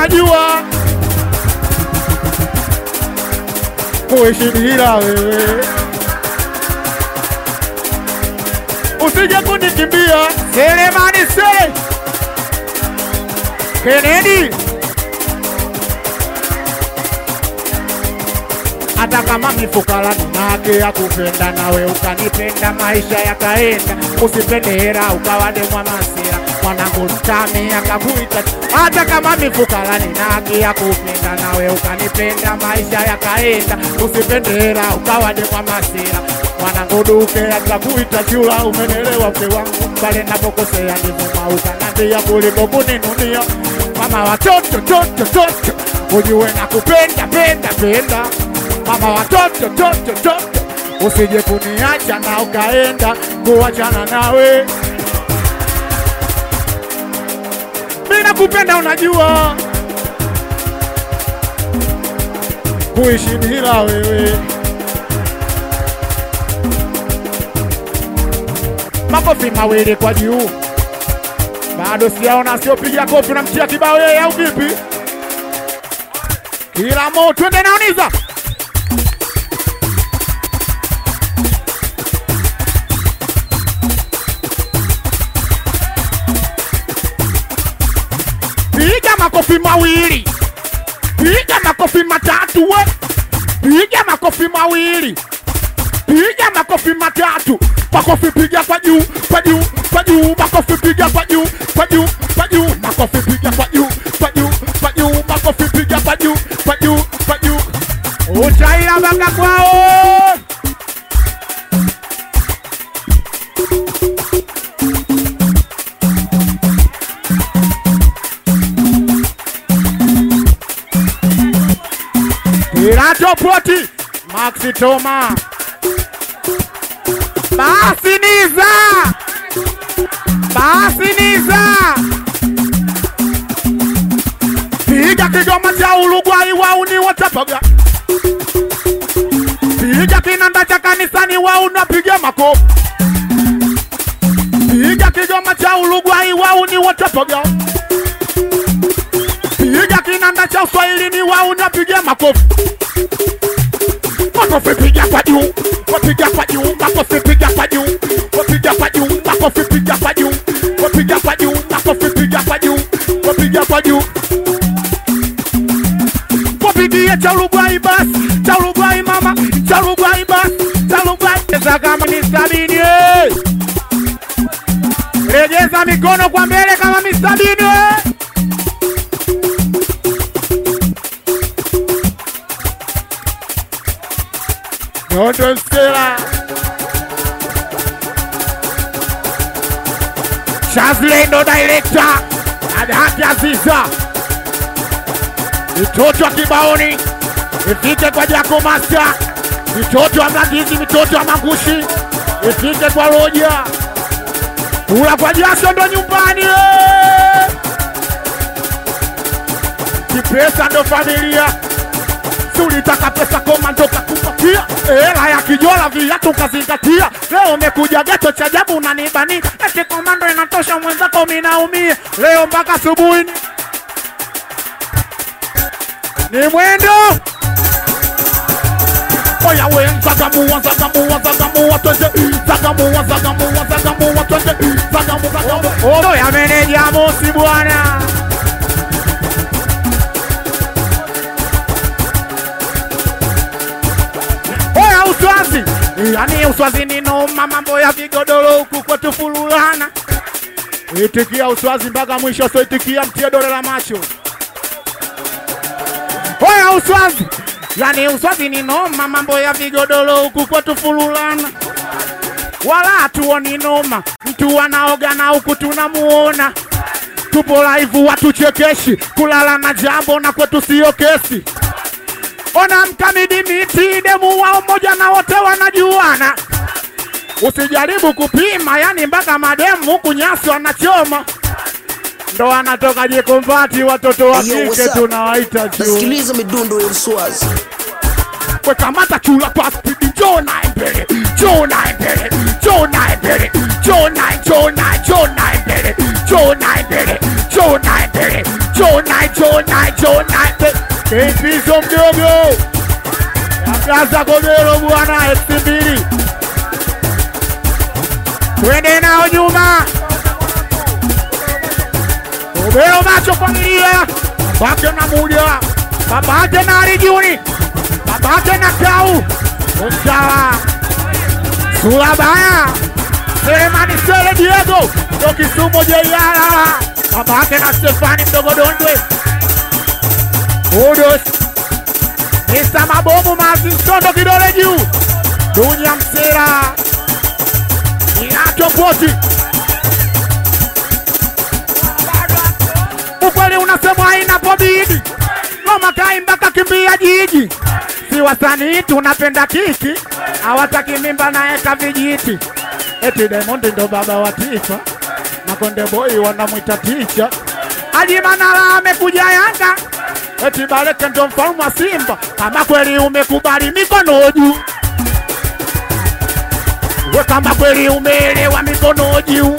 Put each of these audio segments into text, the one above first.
unajua kuishi bila wewe. Usije kunikimbia Selemani Sele Kennedy, hata kama mifukara nina haki ya kupenda nawe ukanipenda, maisha yakaenda. Usipende hera ukawade mwa masira, mwanangu mtami akakuita. Hata kama mifukara nina haki ya kupenda nawe ukanipenda, maisha yakaenda. Usipende hera ukawade mwa masira, mwanangu duke akakuita chula. Umenelewa mke wangu, pale napokosea ndivuma ukanambia kuliko kuninunia. Mama watoto toto toto, ujue nakupenda penda penda mama watoto toto toto, usije kuniacha na ukaenda kuachana nawe. Mimi nakupenda, unajua kuishi bila wewe. Makofi mawili kwa juu, bado sijaona siopiga kofi na mtia kibao yeye, au vipi? Kila mo twende naoniza Piga makofi mawili, piga makofi matatu, we piga makofi mawili, piga makofi matatu, makofi piga kwa juu, kwa juu, kwa juu, makofi piga kwa juu, kwa juu, kwa juu, makofi piga kwa juu, kwa juu, kwa juu, makofi piga kwa juu, kwa juu, kwa juu. Utaila banga kwao. Pirato Poti, Maxi Toma. Basi Niza. Basi Niza. Piga kigoma cha Uruguay wauni watapaga. Piga kinanda cha kanisani wauni wapiga makofi. Piga kigoma cha Uruguay wauni watapaga. Piga kinanda cha Uswahilini wauni wapiga makofi makofi piga kwa juu, wapiga kwa juu, makofi piga kwa juu, wapiga kwa juu, makofi piga kwa juu, wapiga kwa juu, makofi piga kwa juu, wapiga kwa juu. Wapigie cha Uruguay basi, cha Uruguay mama, cha Uruguay basi, cha Uruguay. Cheza kama ni sabini, eh. Rejeza mikono kwa mbele kama ni sabini, eh. Nondo Stella Shazle ndo director Adhati Aziza mitoto wa kibaoni ifike kwa Jako Master, mitoto wa Mlandizi, mitoto wa Mangushi ifike kwa Roja, kula kwa jasho ndo nyumbani eh. Kipesa ndo familia Ulitaka pesa komando kakupatia hela ya kijola viatu kazingatia. Leo umekuja geto cha ajabu unanibania eti komando inatosha mwenzako minaumia. Leo mpaka asubuhi ni- ni mwendo Oya we zagamua zagamua zagamua twende zagamua zagamua zagamua twende zagamu zagamu. Oya meneja Mosi bwana Oya uswazi, yani uswazi ni noma, mambo ya vigodoro huku kwetu fululana. Itikia uswazi mpaka mwisho, so itikia mtie dole la macho. Oya uswazi, yani uswazi ni noma, mambo ya vigodoro huku kwetu fululana. Wala hatuoni noma, mtu anaoga na huku tunamuona. Tupo live watuchekeshi, kulala na jambo na kwetu sio kesi. Ona mkamidi miti demu wao moja na wote wanajuana. Usijaribu kupima, yani mpaka mademu huku nyasi wanachoma, ndo anatoka jikombati. Watoto wa Hey, yo, what's kike up? tunawaita juu. nasikiliza midundo ya uswazi Wekamata chula kwa spidi, njoo naye mbele, njoo naye mbele, njoo naye mbele, njoo naye, njoo naye, njoo naye mbele, njoo naye mbele, njoo naye mbele, chona chona chona Kimpizo mdogo Ablaza Kobelo bwana elfu mbili twende nao nyuma Kobelo macho familia babake na muda babake na Arijuni babake na Kau Usawa sura baya Selemani Sele Diego ndo Kisumu Jeiala babake na Stefani mdogo Dondwe Udos Mr. Mabomu Martin Sondo kidole juu Dunya Msera Inacho Poti Ukweli unasemwa inapobidi Ngoma kaimba kakimbia jiji Si wasanii tunapenda kiki Hawataki mimba na eka vijiti Eti Diamond ndo baba wa taifa na Konde Boy wanamwita ticha Haji Manara amekuja Yanga eti Baleke ndo mfalme wa Simba. Kama kweli umekubali mikono juu, we kama kweli umeelewa mikono juu,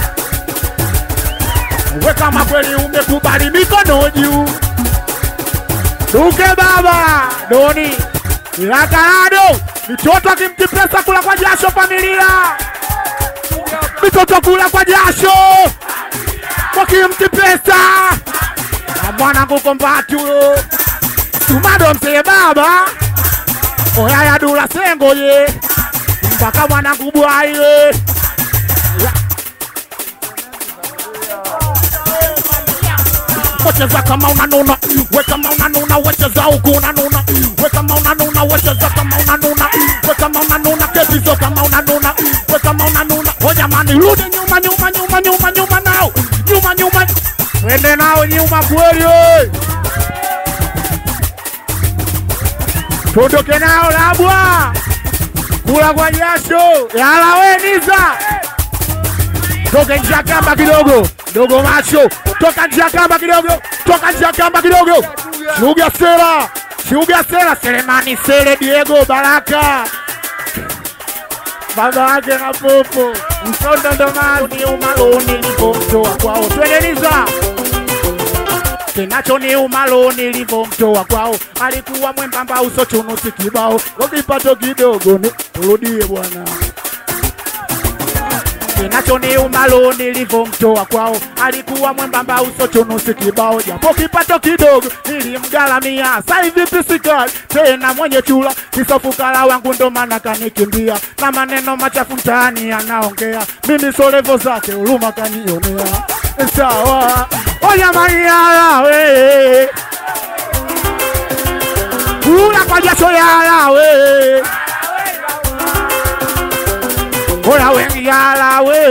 we kama kweli umekubali mikono juu. Duke baba Doni Ilakarado mitoto akimti pesa kula kwa jasho familia, mitoto kula kwa jasho wakimti pesa na mwanangu kombati huyo tumado msee baba oyaya dula sengo ye mpaka mwanangu bwaile wecheza kama unanuna we kama unanuna wecheza huku unanuna we kama unanuna wecheza kama unanuna we kama unanuna kepizo kama unanuna we kama unanuna o jamani rudi nyuma nyuma nyuma nyuma nyuma nao nyuma nyuma twende nao nyuma kweli we. tuondoke nao labwa kula kwa jasho yala we niza toka nje ya kamba kidogo dogo macho toka nje ya kamba kidogo toka nje ya kamba kidogo shuga sera shuga sera selemani sele diego baraka baba wake na popo msondo ndo mazi umaloni nilipomtoa kwao twendeliza kinachoniuma lo nilivyomtoa kwao alikuwa mwembamba uso chunusi kibao wakipato kidogo ni turudie bwana kinachoniuma lo nilivyomtoa kwao alikuwa mwembamba uso chunusi kibao japo kipato kidogo nilimgalamia saivi pisikali tena mwenye chula kisofukala wangu ndo maana kanikimbia na maneno machafu mtaani anaongea mimi solevo zake huruma kanionea sawa oyamanialawe kula kwa jasho yalawe ola wengi yalawe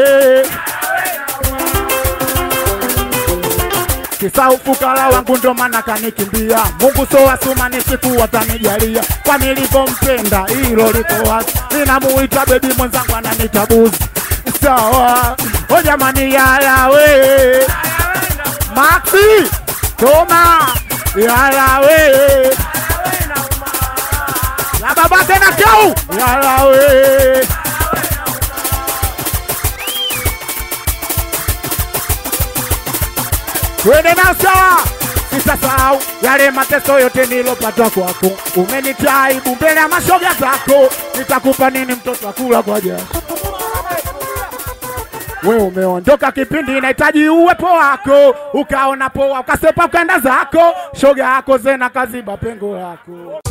kisa ufukara wangu ndo maana kanikimbia Mungu so asuma ni siku watanijalia kwa nilivyompenda hilo liko wazi ninamuita bebi mwenzangu ananita buzi sawa o jamani yalawe Maxi Toma yalawe la baba tena kau yalawe twende na sawa sitasahau yale mateso yote nilopata kwako umenitaibu mbele ya mashoga zako nitakupa nini mtoto akula kwa jasho we umeondoka kipindi inahitaji uwepo wako, ukaona poa ukasepa ukaenda zako, shoga yako zena kaziba pengo lako.